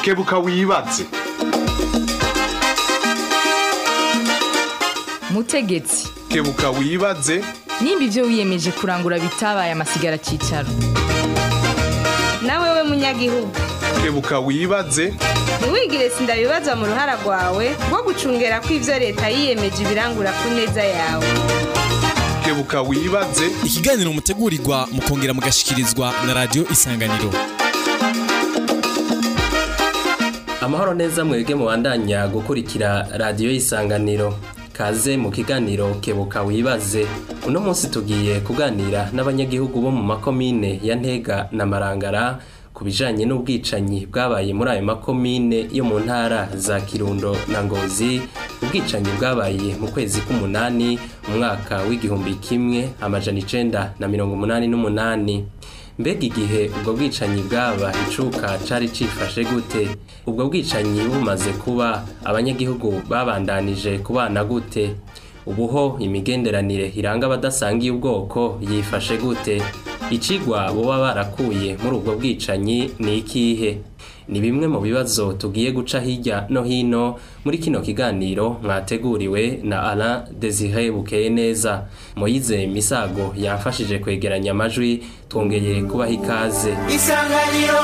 kebuka wibaze mutegetsi kebuka wibaze nimba ibyo wiyemeje kurangura bitabaye amasigara cyicaro nawe we munyagihugu kebuka wibaze ntiwigire sindabibazwa mu ruhara rwawe rwo gucungera ko ibyo leta yiyemeje ibirangura ku neza yawe kebuka wibaze ikiganiro mutegurirwa mukongera mugashikirizwa na radiyo isanganiro amahoro neza mwebwe mubandanya gukurikira radiyo y'isanganiro kaze mu kiganiro kebuka wibaze uno munsi tugiye kuganira n'abanyagihugu bo mu makomine ya ntega na marangara ku bijanye n'ubwicanyi bwabaye muri ayo makomine yo mu ntara za kirundo na ngozi ubwicanyi bwabaye mu kwezi k'umunani mu mwaka w'igihumbi kimwe amajana icenda na mirongo umunani n'umunani mbega igihe ubwo bwicanyi bwaba icuka cari cifashe gute ubwo bwicanyi bumaze kuba abanyagihugu babandanije kubana gute ubuho imigenderanire iranga abadasangiye ubwoko yifashe gute icigwa boba barakuye muri ubwo bwicanyi ni ikihe ni bimwe mu bibazo tugiye guca hirya no hino muri kino kiganiro mwateguriwe na Alain Desire Bukeye neza Moyize Misago yamfashije kwegeranya amajwi twongeye kubaha ikaze isanganiro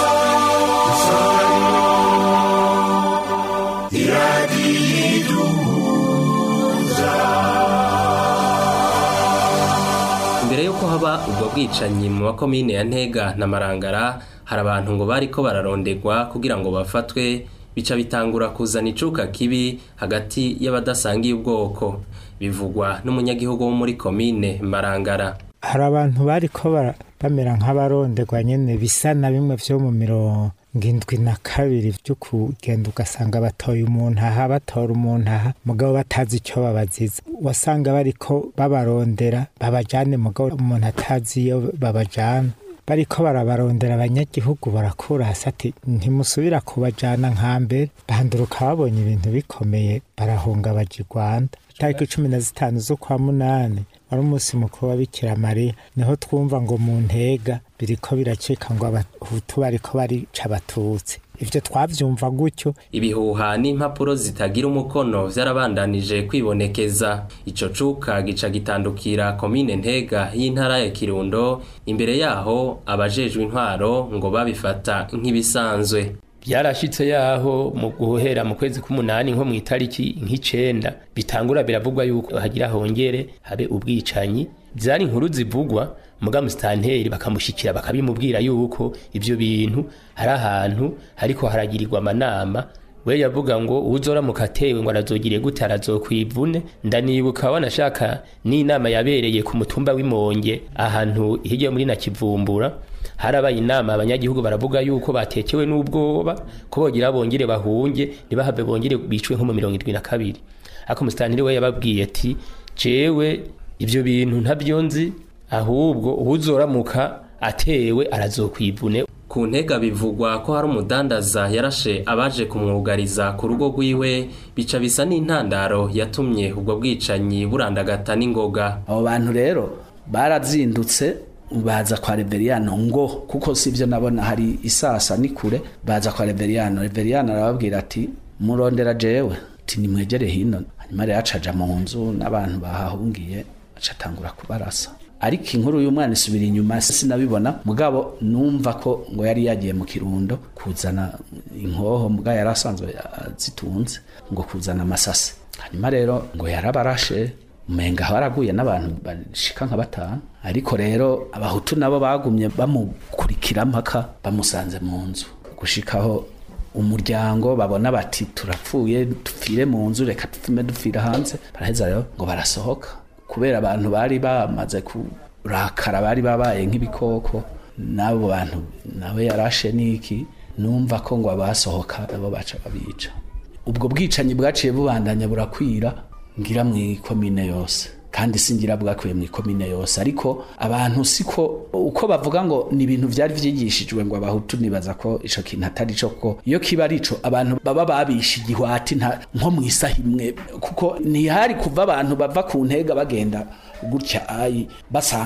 imbere yuko haba ubwo bwicanyi mu makomine ya Ntega na Marangara hari abantu ngo bariko bararondegwa kugira ngo bafatwe bica bitangura kuzana icuka kibi hagati y'abadasangiye ubwoko bivugwa n'umunyagihugu wo muri komine Marangara hari abantu bariko bara- bamera nk'abaronderwa nyene bisa na bimwe vyo mu mirongo indwi na kabiri vyo kugenda ugasanga batoye umuntu aha batora umuntu aha mugabo batazi ico babaziza wasanga bariko babarondera babajane mugabo umuntu atazi iyo babajana bariko barabarondera abanyagihugu barakura hasi ati ntimusubira kubajana nka mbere banduruka babonye ibintu bikomeye barahunga baja i rwanda tariki cumi na zitanu z'ukwa munani wari umunsi mukuru wa bikira mariya niho twumva ngo mu ntega biriko biracika ngo abahutu bariko barica abatutsi ivyo twavyumva gutyo ibihuha n'impapuro zitagira umukono vyarabandanije kwibonekeza ico cuka gica gitandukira komine ntega y'intara ya kirundo imbere yaho abajejwe intwaro ngo babifata nk'ibisanzwe byarashitse yaho mu guhera mu kwezi k'umunani nko mu itariki nk'icenda bitangura biravugwa yuko hagira hongere habe ubwicanyi zari inkuru zivugwa muga musitanteri bakamushikira bakabimubwira yuko ivyo bintu hari ahantu hariko haragirirwa amanama we yavuga ngo uwuzoramuka atewe ngo arazogire gute arazokwivune ndanibuka wanashaka n'inama yabereye ku mutumba w'imonge ahantu hirya muri na kivumbura harabaye inama abanyagihugu baravuga yuko batekewe n'ubwoba ko bogira bongere bahunge ntibahave bongere bicwe nko mu mirongo irindwi na kabiri ariko umusitantiri we yababwiye ati jewe ivyo bintu ntabyo nzi ahubwo uwuzoramuka atewe arazokwivune ku ntega bivugwa ko hari umudandaza yarashe abaje kumwugariza ku rugo rwiwe bica bisa n'intandaro yatumye ubwo bwicanyi burandagata n'ingoga abo bantu rero barazindutse baza kwa reveriyano ngo kuko sivyo nabona hari isasa ni kure baza kwa reveriyano reveriyano arababwira ati murondera jewe ati nimwegere hino hanyuma rero acaja mu nzu n'abantu bahahungiye acatangura kubarasa ariko inkuru y'umwana isubira inyuma sinabibona mugabo numva ko ngo yari yagiye mu kirundo kuzana inkoho mbwa yari asanzwe zitunze ngo kuzana amasase hanyuma rero ngo yarabarashe umenga haraguye n'abantu bashika nka batanu ariko rero abahutu nabo bagumye bamukurikira mpaka bamusanze mu nzu gushikaho umuryango babona bati turapfuye dupfire mu nzu reka dupfume dupfira hanze baraheza rero ngo barasohoka kubera abantu bari bamaze kurakara bari babaye nk'ibikoko n'abo bantu nawe yarashe n'iki numva ko ngo abasohoka abo baca babica ubwo bwicanyi bwaciye bubandanya burakwira ngira mu ikomine yose kandi singira bwakwiye mu ikomine yose ariko abantu siko uko bavuga ngo ni ibintu byari vyigishijwe ngo abahutu nibaza ko ico kintu atari co ko iyo kiba ari ico abantu baba babisha igihwati nta nko mu isaha imwe kuko ntihari kuva abantu bava ku ntega bagenda gutya ayi basanga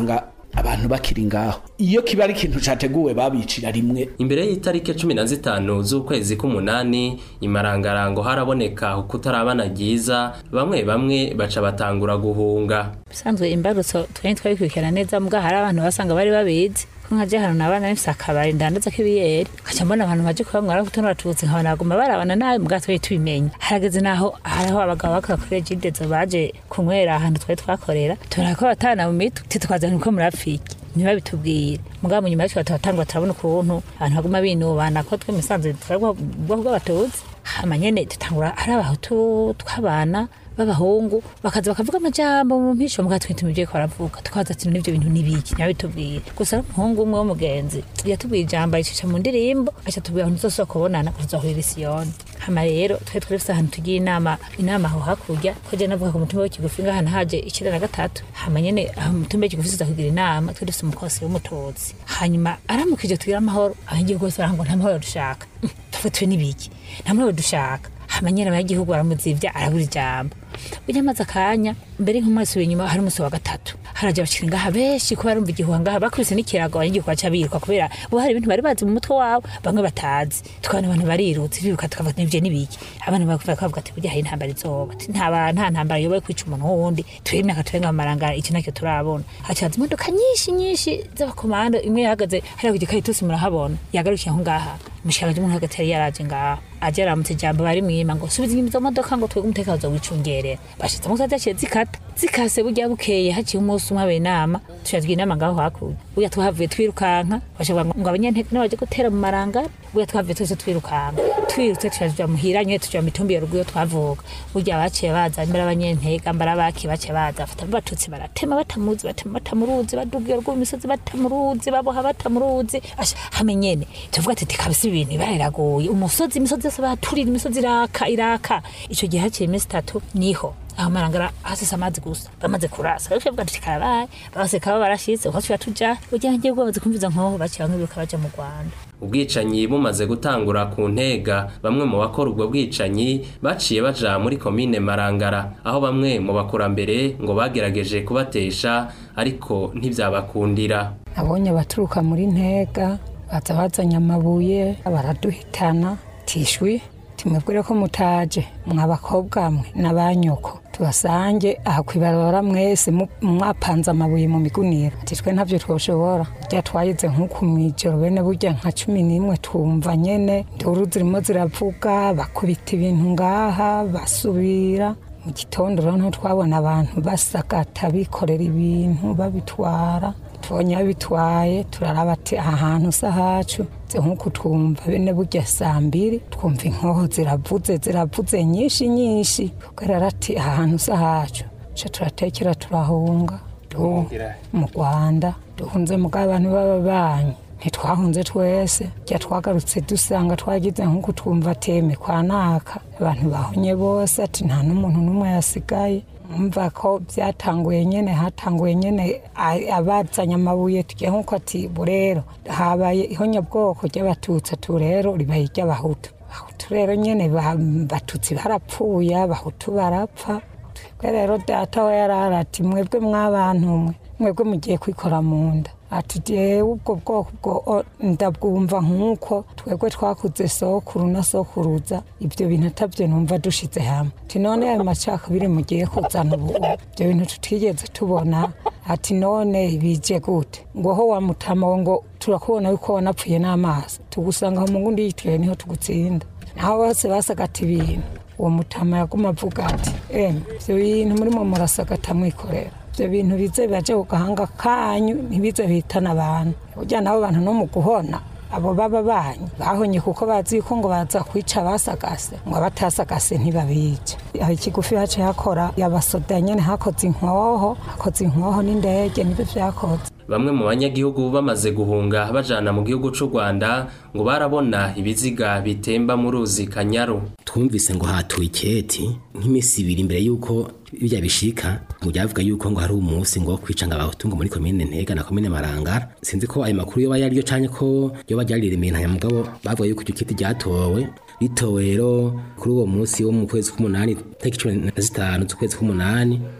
abantu bakiri ngaho iyo kiba ari ikintu categuwe babicira rimwe imbere y'itariki cumi na zitanu z'ukwezi k'umunani imarangarango haraboneka kutarabana ryiza bamwe bamwe baca batangura guhunga bisanzwe imbarutso twari twabikurikirana neza mbwa hari abantu basanga bari babizi ko nka jahano nabana nifise akabari ndandaza k'ibiyeri kaca mbona abantu baje kubamwara kutonora abatutsi nkabona baguma barabana nabi mbwa twari tubimenya harageze naho hariho abagabo bakora kuri regidezo baje kunywera ahantu twari twakorera tubona ko batana mu mitu titwazana uko murapfiki ntibabitubwire mugabo nyuma y'icyo turatangwa turabona ukuntu abantu baguma binubana ko twe musanze turabwo ubwoko bw'abatutsi hama nyene dutangura ari abahutu tw'abana b'abahungu bakaza bakavuga amajambo mu mpisho muga twita ibyo ko baravuga tukaza ati n'ibyo bintu nibiki ntibitubwire gusa ari umuhungu umwe w'umugenzi yatubwiye ijambo ayicisha mu ndirimbo aca tubwira ngo ntuzosubira kubonana kuzohurira isiyoni hama rero twari twari dufise ahantu tugiye inama inama aho hakurya ko je navuga ku mutumba w'ikigufi ngahantu haje icenda na gatatu hama nyene aho umutumba w'ikigufi tuza kugira inama twari dufise umukosi w'umututsi hanyuma aramukije tugira amahoro abanyagihugu bose baravuga ngo nta mahoro dushaka tufatiwe n'ibiki nta mahoro dushaka hama nyene abanyagihugu baramuzivya arabura ijambo burya amaze akanya mbere nk'umunsi w'inyuma hari umunsi wa gatatu haraja abakiri ngaha benshi ko barumva igihuha ngaha bakubise n'ikirago abanyagihugu baca biruka kubera bo hari ibintu bari bazi mu mutwe wabo bamwe batazi tukabona abantu barirutse biruka tukavuga ati nivyo nibiki abantu bakavuga bavuga ati burya hari intambara izoba ati nta ba- nta ntambara yobaye kwica umuntu wundi turi imyaka turenga mu marangara iki nacyo turabona hacaza imodoka nyinshi nyinshi z'abakomando imwe yahagaze hariya ku gikaritusi murahabona yagarukiye aho ngaha umushikiranganji w'umuntu hagati yari yaraje ngaha aje aramutse ijambo bari mwima ngo subiza inyuma izo modoka ngo twebwe umutekano uzowicungerera bashitse mu zaciye zikata zikase burya bukeye haciye umunsi umwe habaye inama tushazwa inama ngaho hakurya burya twahavuye twirukanka bashavuga ngo ngo abanyantege n'abaje gutera mu marangara burya twavuye twese twirukanka twirutse tushazwa muhira nyene tuja mu mitumbi ya ruguru iyo twavuga burya baciye baza mbere abanyantega mbere abaki baciye baza bafata abatutsi baratema batamuzi batema batamuruzi badugiye ruguru imisozi batamuruzi baboha batamuruzi asha hame nyene tuvuga ati tikabisa ibintu bariragoye umusozi imisozi yose baturira imisozi iraka iraka ico gihe haciye iminsi itatu niho aho marangara hasise amazi gusa bamaze kurasa ariko bavuga ati karabaye babaseka baba barashitse uko tuba tuja burya ngiye bamaze kumviza nkoho baciye bamwe biruka baja mu Rwanda ubwicanyi bumaze gutangura ku ntega bamwe mu bakora ubwo bwicanyi baciye baja muri komine marangara aho bamwe mu bakurambere ngo bagerageje kubatesha ariko ntivyabakundira abonye baturuka muri ntega baza bazanye amabuye baraduhitana tishwi timwebwire ko mutaje mwa bakobwa mwe n'abanyoko tubasange aha kwibarabara mwese mu- mwapanze amabuye mu migunira ati twe ntavyo twoshobora rya twayize nk'uku mw'ijoro bene burya nka cumi n'imwe twumva nyene nduru zirimo ziravuga bakubita ibintu ngaha basubira mu gitondo rero niho twabona abantu basagata bikorera ibintu babitwara tubonye babitwaye turaraba ati aha hantu sa hacu nze nk'uku twumva bene burya saa mbiri twumva inkoho ziravuze ziravuze nyinshi nyinshi kubera ati aha hantu sa hacu ca turatekera turahunga du mu rwanda duhunze mugabo abantu b'ababanyi ntitwahunze twese jya twagarutse dusanga twagize nk'uko twumva teme kwa naka abantu bahonye bose ati nta n'umuntu n'umwe yasigaye mva ko byatanguye nyene hatanguye nyene a- abazanye amabuye tugiye nk'uko ati burero habaye ihonyabwoko ry'abatutsi atu rero ribaye iry'abahutu abahutu rero nyene ba- batutsi barapfuye abahutu barapfa twebwe rero data we yarara ati mwebwe mw'abantu mwe mwebwe mugiye kwikora mu nda ati jewe ubwo bwoko bwo o- ndabwumva nk'uko twebwe twakuze sokuru na sokuruza ibyo bintu atabyo numva dushize hamwe ati none ayo macakubiri mugiye kuzana ubu ibyo bintu tutigeze tubona ati none bije gute ngo ho wamutama we ngo turakubona yuko wanapfuye n'amaso tugusanga aho mu ngundi yitiriwe niho tugutsinda naho bose basagata ibintu uwo mutama yaguma avuga ati emwe ibyo bintu murimo murasagata mwikorera ibyo bintu bize bibaje ku gahanga kanyu ntibize bihitana abantu burya nabo bantu no mu guhona abo baba banyu bahonye kuko bazi yuko ngo baza kwica abasagase ngo abatasagase ntibabica aho ikigufi haciye hakora yabasoda nyene hakoze inkoho hakoze inkoho n'indege nibyo vyakoze bamwe mu banyagihugu bamaze guhunga bajana mu gihugu c'u Rwanda ngo barabona ibiziga bitemba mu ruzi Kanyaru twumvise ngo hatuye iketi nk'imisi ibiri imbere y'uko bijya bishika ngo byavuga y'uko ngo hari umunsi ngo wo kwica ngo abahutu ngo muri komine ntega na komine marangara sinzi ko ayo makuru yoba yariyo canke ko yoba ryariremeye nta mugabo bavuga y'uko iryo kiti ryatowe ritowe rero kuri uwo munsi wo mu kwezi k'umunani tariki cumi na zitanu z'ukwezi k'umunani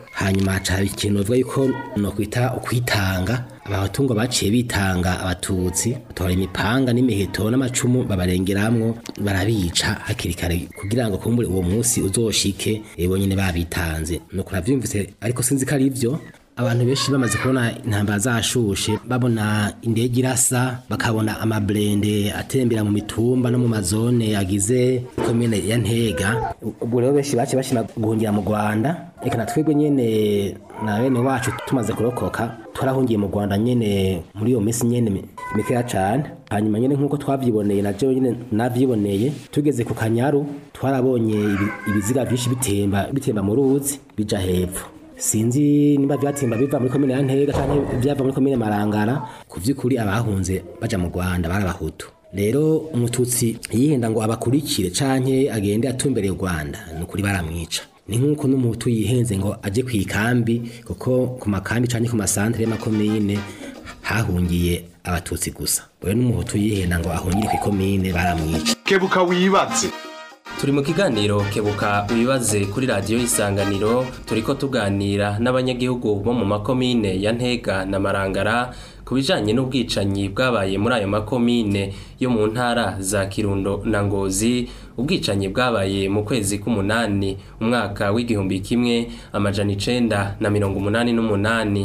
hanyuma haca haba ikintu bavuga yuko no kwita ukwitanga abahutu ngo baciye bitanga abatutsi batora imipanga n'imiheto n'amacumu babarengeramwo barabica hakiri kare kugira ngo kumbure uwo munsi uzoshike ebo nyene babitanze nuko navyumvise ariko sinzi ko ari ivyo abantu benshi bamaze kubona intambara zashushe babona indege irasa bakabona amablende atembera mu mitumba no mu mazone agize komine ya ntega ubwo rero benshi bace bashima guhungira mu rwanda reka na twebwe nyene na bene wacu tumaze kurokoka twarahungiye mu rwanda nyene muri iyo minsi nyene mikeya cane hanyuma nyene nk'uko twavyiboneye na jewe nyene navyiboneye tugeze ku kanyaru twarabonye ibi- ibiziga vyinshi bitemba bitemba mu ruzi bija hepfo sinzi niba vyatemba biva muri komine ya ntega canke vyava muri komine marangara ku vy'ukuri abahunze baja mu rwanda bari abahutu rero umututsi yihenda ngo abakurikire canke agende atumbereye u rwanda ni ukuri baramwica ni nk'uko n'umuhutu yihenze ngo aje ku ikambi kuko ku makambi canke ku masantere y'amakomine hahungiye abatutsi gusa rero n'umuhutu yihenda ngo ahungire ku ikomine baramwica kebuka wibaze turi mu kiganiro kebuka wibaze kuri radiyo isanganiro turiko tuganira n'abanyagihugu bo mu makomine ya ntega na marangara ku bijanye n'ubwicanyi bwabaye muri ayo makomine yo mu ntara za kirundo na ngozi ubwicanyi bwabaye mu kwezi k'umunani umwaka w'igihumbi kimwe amajana icenda na mirongo umunani n'umunani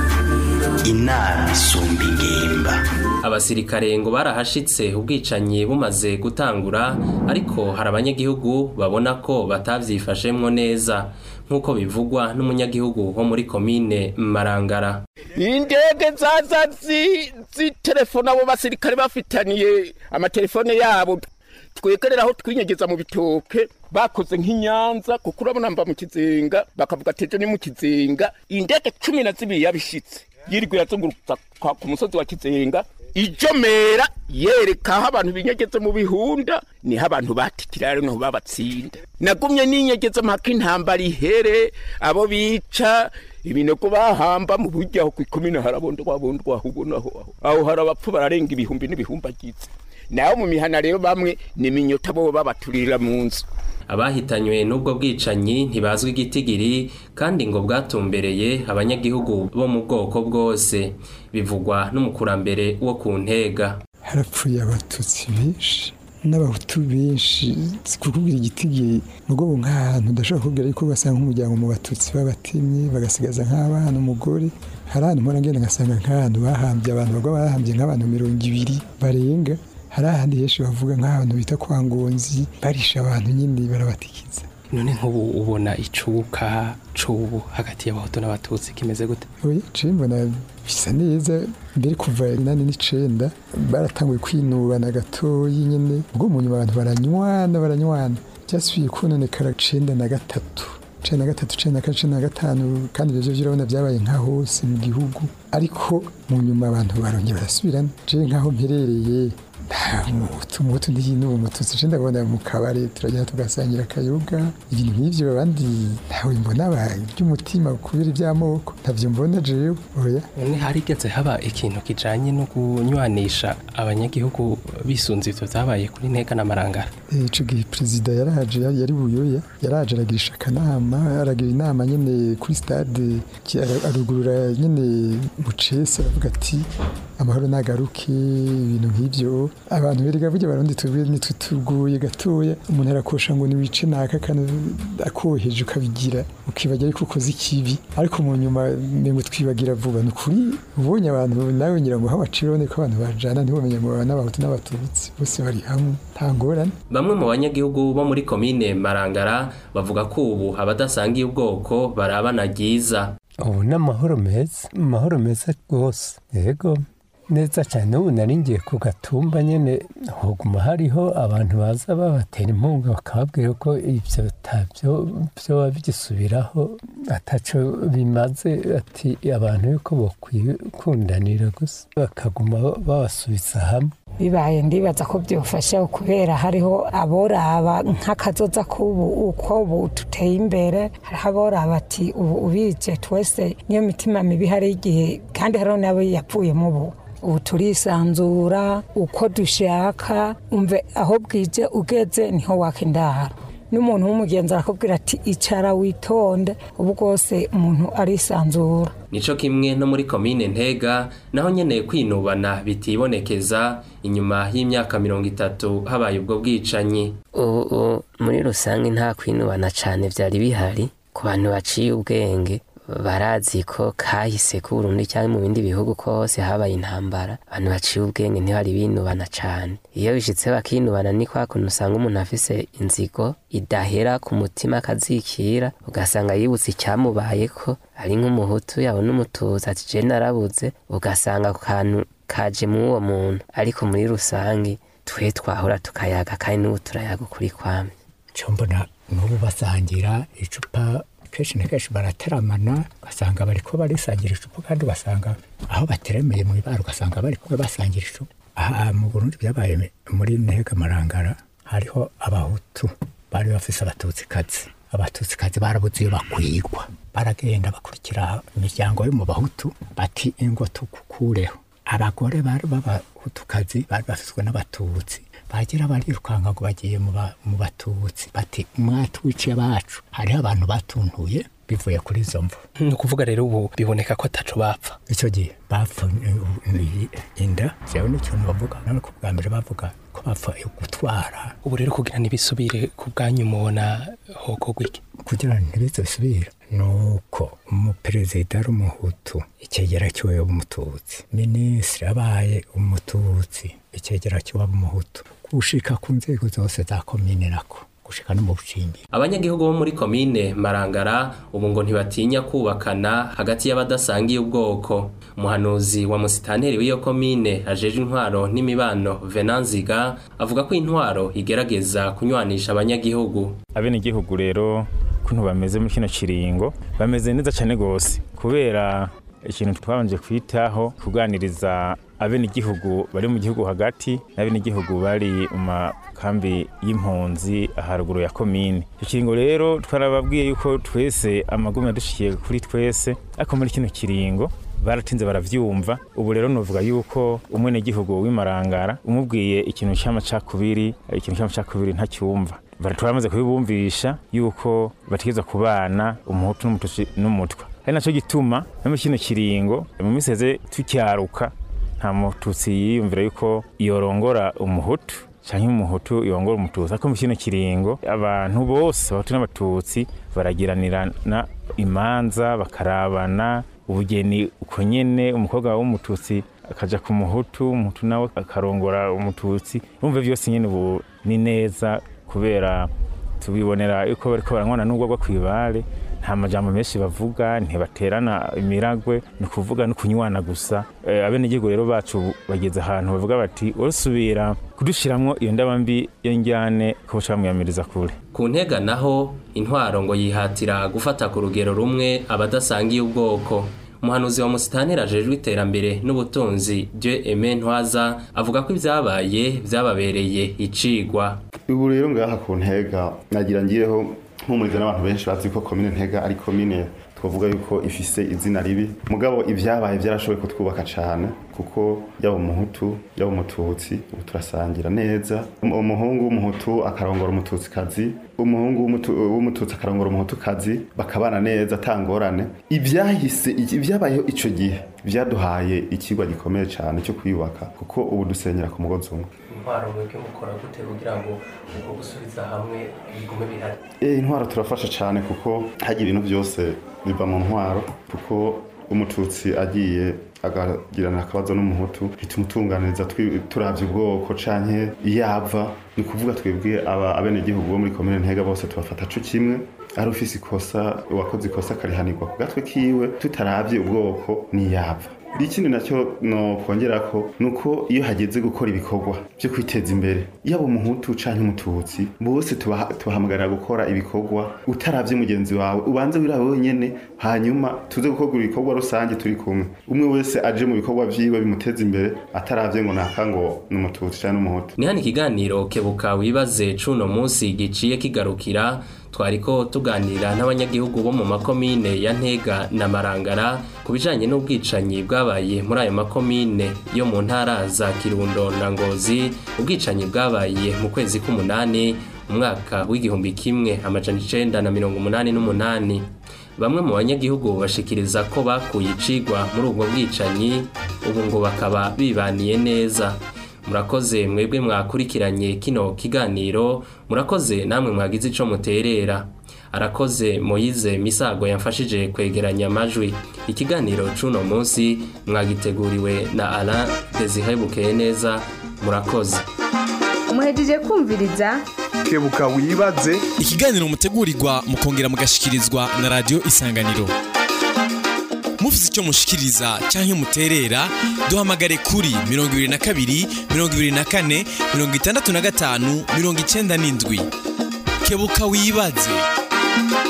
inama isumba ingimba abasirikare ngo barahashitse ubwicanyi bumaze gutangura ariko hari abanyagihugu babona ko batavyifashemwo neza nk'uko bivugwa n'umunyagihugu wo muri komine marangara indege zaza zi- zitelefona abo basirikare bafitaniye amatelefone yabo twegerera aho twinyegeza mu bitoke bakoze nk'inyanza kuko urabona mba mu kizenga bakavuga ati ejo ni mu kizenga indege cumi na zibiri yabishitse yirirwa irazunguruka kwa- ku musozi wa kizenga ijomera yereka aho abantu binyegeze mu bihunda niho abantu batikira rero niho babatsinda nagumye ninyegeza mpaka intambara ihere abo bica ibinogo bahamba mu buryo aho kwikomine harabondwa bondwa aho ubona aho aho aho hari abapfu bararenga ibihumbi n'ibihumbagiza naho mu mihana rero bamwe ni minyota bo babaturira mu nzu abahitanywe n'ubwo bwicanyi ntibazwi igitigiri kandi ngo bwatumbereye abanyagihugu bo mu bwoko bwose bivugwa n'umukurambere wo ku ntega harapfuye abatutsi benshi n'abahutu benshi kukubwira igitigiri mugo nk'ahantu udashobora kubwira yuko ugasanga nk'umuryango mu batutsi babatemye bagasigaza nk'abana umugore hari ahantu mpora ngenda ngasanga nk'ahantu bahambye abantu bagwa bahambye nk'abantu mirongo ibiri barenga hari ahandi henshi bavuga nk'ahantu bita kwa ngonzi barisha abantu nyine barabatikiza none nk'ubu ubona icuka c'ubu hagati y'abahutu n'abatutsi kimeze gute oya je mbona bisa neza mbere kuva inani n'icenda baratanguye kwinubana gatoyi nyene ubwo mu nyuma abantu baranywana baranywana byasubiye kononekara cenda na gatatu cenda na gatatu cenda na kane cenda na gatanu kandi ivyo vyo urabona vyabaye nka hose mu gihugu ariko mu nyuma abantu barongera barasubirana je nk'aho mperereye nta mutu mutu ntiyinuba umututsi je ndabona mu kabare turagenda tugasangira akayoga ibintu nk'ivyo abandi ntawe mbona by'umutima kubera iby'amoko ntavyo mbona jewe oya none harigeze haba ikintu kijanye no kunywanisha abanyagihugu bisunze ivyo vyabaye kuri ntega na marangara ico gihe perezida yaraje yari yari buyoya yaraje aragirisha akanama aragira inama nyene kuri stade ki- ara- arugurura nyene mu cese aravuga ati amahoro nagaruke ibintu nk'ivyo abantu berega burya barundi tubwire nitutuguye gatoya umuntu arakosha ngo niwice naka kandi akoheje ukabigira ukibagira ariko ukoze ikibi ariko mu nyuma mengo twibagira vuba ni ukuri ubonye abantu nawe ngira ngo aho bacira ubone ko abantu bajana ntibamenye ngo baba n'abahutu n'abatutsi bose bari hamwe nta ngorane bamwe mu banyagihugu bo muri komine marangara bavuga ko ubu abadasangiye ubwoko barabana ryiza ubu ni amahoro meza amahoro meza rwose yego neza cyane ubu nari ngiye ku gatumba nyine hoguma hariho abantu baza babatera inkunga bakababwira ko ibyo tabyo byoba bigisubiraho ataco bimaze ati abantu yuko bakwikundanira gusa bakaguma babasubiza hamwe bibaye ndibaza ko byofasha kubera hariho aboraba nk'akazoza k'ubu uko ubu tuteye imbere hariho aboraba ati ubu ubije twese niyo mitima mibi hari igihe kandi hariho n'abo yapfuyemo ubu ubu turisanzura uko dushaka umve aho bwije ugeze niho waka indaro n'umuntu w'umugenzi arakubwira ati icara witonde ubu bwose umuntu arisanzura nico kimwe no muri komine ntega naho nyene kwinubana bitibonekeza inyuma y'imyaka mirongo itatu habaye ubwo bwicanyi ubu muri rusange nta kwinubana cyane byari bihari ku bantu baciye ubwenge barazi ko kahise ku Burundi cyangwa mu bindi bihugu kose habaye intambara abantu baciye ubwenge ntibari binubana cyane iyo bishitse bakinubana ni kwa kuntu usanga umuntu afise inzigo idahera ku mutima akazikira ugasanga yibutse icyamubaye ko ari nk'umuhutu yabona umututsi ati je narabuze ugasanga ako kantu kaje mu uwo muntu ariko muri rusange twe twahora tukayaga kandi n'ubu turayaga ukuri kwame cyo mbona n'ubu basangira icupa kenshi na kenshi barateramana ugasanga bariko barisangira icupa kandi ugasanga aho bateremeye mu ibara ugasanga bariko basangira icupa aha mu burundi byabaye muri ntega marangara hariho abahutu bari bafise abatutsikazi abatutsikazi barabuze iyo bakwigwa baragenda bakurikira imiryango yo mu bahutu bati ingo tukukureho abagore bari b'abahutukazi bari bafiswe n'abatutsi bagira barirukanka ngo bagiye mu batutsi bati mwatwiciye bacu hariho abantu batuntuye bivuye kuri izo mvu ni ukuvuga rero ubu biboneka ko ataco bapfa icyo gihe bapfa inda jewe n'ikintu bavuga nawe ku bwa mbere bavuga ko bapfa gutwara ubu rero kugira ntibisubire ku bwanyu mubona hokorwa iki kugira ntibize bisubire nuko umuperezida ari umuhutu icyegera cy'uwo umututsi minisitiri abaye umututsi icyegera cy'uwo umuhutu gushika ku nzego zose za komine nako gushika no mu bucimbi abanyagihugu bo muri komine marangara ubu ngo ntibatinya kubakana hagati y'abadasangiye ubwoko umuhanuzi wa musitanteri w'iyo komine ajeje intwaro n'imibano venanziga avuga ko intwaro igerageza kunywanisha abanyagihugu abenegihugu rero kuntu bameze muri kino kiringo bameze neza cyane gose kubera ikintu twabanje kwitaho kuganiriza abenegihugu bari mu gihugu hagati n'abenegihugu bari mu makambi y'impunzi haruguru ya komine icyo kiringo rero twarababwiye yuko twese amagumi yadushikiye kuri twese ariko muri kino kiringo baratinze baravyumva ubu rero novuga yuko umwenegihugu w'imarangara umubwiye ikintu cy'amacakubiri ikintu cy'amacakubiri ntacyumva turamaze kubibumvisha yuko bategeza kubana umuhutu n'umututsi n'umutwa ari nacyo gituma no muri kino kiringo mu minsi heze tukyaruka nta mututsi yiyumvira yuko yorongora umuhutu cyangwa umuhutu yongora umututsi ariko mu kino kiringo abantu bose abahutu n'abatutsi baragiranirana imanza bakarabana ubugeni uko nyene umukobwa w'umututsi akaja ku muhutu umuhutu nawe akarongora umututsi urumva byose nyene ubu ni neza kubera tubibonera yuko bariko baranywana n'ubwo bwo kwibare nta majambo menshi bavuga ntibaterana imiragwe ni ukuvuga no kunywana gusa e, abenegihugu rero bacu bageze ahantu bavuga bati urasubira kudushiramwo iyo ndaba mbi yo njyane ko bamwiyamiriza kure ku ntega naho intwaro ngo yihatira gufata ku rugero rumwe abadasangiye ubwoko umuhanuzi wa musitanteri ajejwe iterambere n'ubutunzi Dieu Aime Ntwaza avuga ko ibyabaye byababereye icigwa ubu rero ngaha ku ntega nagira ngireho mpumuriza n'abantu benshi bazi ko komine ntega ari komine twavuga yuko ifise izina ribi mugabo ibyabaye byarashoboye kutwubaka cyane kuko yaba umuhutu yaba umututsi ubu turasangira neza umuhungu w'umuhutu akarongora umututsikazi umuhungu w'umututsi akarongora umuhutukazi bakabana neza atangorane ibyahise ibyabayeho icyo gihe byaduhaye ikigwa gikomeye cyane cyo kwiyubaka kuko ubu dusenyera ku mugozi umwe intwaro mwebwe mukora gute kugira ngo ubwo gusubiza hamwe bigume bihari eh intwaro turafasha cyane kuko hagira ibintu byose biva mu ntwaro kuko umututsi agiye agagirana akabazo n'umuhutu bitumutunganiriza turavye ubwoko canke yava ni kuvuga twebwe aba abenegihugu bo muri komine ntega bose tubafata co kimwe ari ufise ikosa uwakoze ikosa akarihanirwa ku gatwe kiwe tutaravye ubwoko niyava ikindi nacyo no kongera ko nuko iyo hageze gukora ibikorwa byo kwiteza imbere yaba umuhutu canke umututsi bose tubahamagarira gukora ibikorwa utaravye mugenzi wawe ubanze wirawe wenyene hanyuma tuze gukora ibikorwa rusange turi kumwe umwe wese aje mu bikorwa vyiwe bimuteza imbere ataravye ngo naka ngo n'umututsi canke n'umuhutu ni hano ikiganiro kebuka wibaze cuno munsi giciye kigarukira twariko tuganira n'abanyagihugu bo mu makomine ya Ntega na Marangara ku bijanye n'ubwicanyi bwabaye muri ayo makomine yo mu ntara za Kirundo na Ngozi ubwicanyi bwabaye mu kwezi k'umunani mu mwaka w'igihumbi kimwe amajana icenda na mirongo umunani n'umunani bamwe mu banyagihugu bashikiriza ko bakuye icigwa muri ubwo bwicanyi ubu ngo bakaba bibaniye neza murakoze mwebwe mwakurikiranye kino kiganiro murakoze namwe mwagize ico muterera arakoze moyize misago yamfashije kwegeranya amajwi ikiganiro c'uno munsi mwagiteguriwe na alain desire bukeye neza murakoze muhejeje kumviriza kebuka wibaze ikiganiro mutegurirwa mukongera mugashikirizwa na radio isanganiro mufise icyo mushikiriza canke muterera duhamagare kuri 22 24 65 97 kebuka wibaze